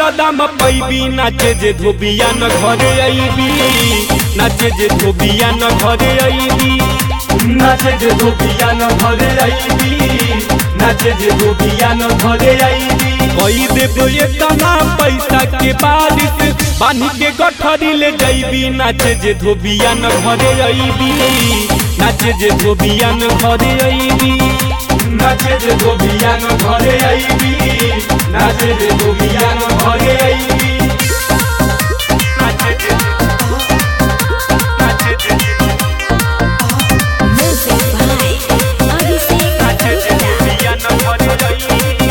दाम पैबी नाचे जे धोबिया न घरे अइबी नाचे जे धोबिया न घरे अइबी नाचे जे धोबिया न घरे अइबी नाचे जे धोबिया न घरे अइबी कई देबो इतना पैसा के बारिश बानी के गठरी ले जइबी नाचे जे धोबिया न घरे अइबी नाचे जे धोबिया न घरे अइबी नाचे जे धोबिया न घरे अइबी नाचे जे धोबिया न घरे अइबी नाचे जे नाचे जे Music by Abhishek नाचे जे Gupta. धोबिया न घरे अइबी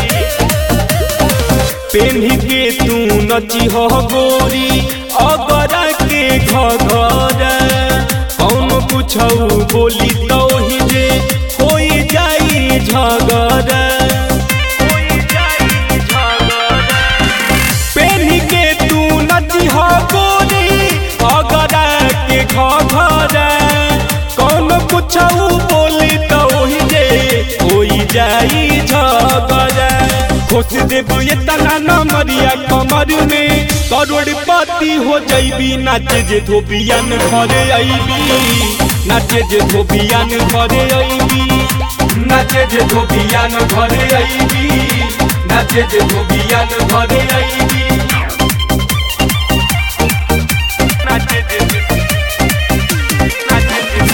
पेन्ही के तू नची हो गोरी अगरा के घघर कौन पूछऊ बोली तो ही जे होई जाई झगड़ पेन्ही के तू नची हो गोरी अगरा के घघर कौन पूछऊ बोली तो ही जे होई जाई झगड़ खोस देबो ये तना नमरिया कमर में करोड़पति हो जइबी नाचे जे धोबियन घरे अइबी नाचे जे धोबियन घरे अइबी नाचे जे धोबियन घरे अइबी नाचे जे धोबियन घरे अइबी नाचे जे नाचे जे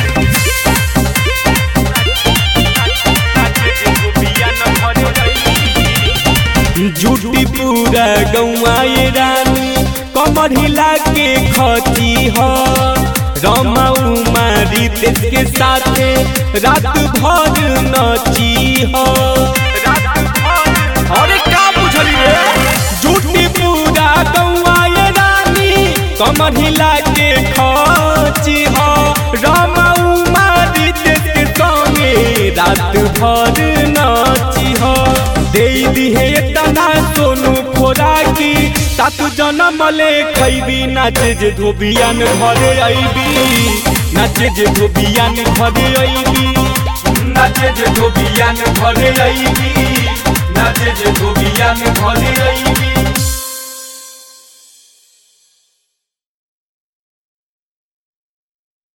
नाचे जे धोबियन घरे अइबी झूठी पूरा गौआए रानी कमर हिला के खची हो रमा उमारी देश के साथे रात भर नची हो अरे का बुझली रे झूठी पूरा गौआए रानी कमर हिला के खची हो रमा उमारी देश के संगे रात भर नची हो दे दिहे तना सोनू खोराकी सात जन्म ले खैबी नाचे जे धोबियान घरे अइबी नाचे जे धोबियान घरे अइबी नाचे जे धोबियान घरे अइबी नाचे जे धोबियान घरे अइबी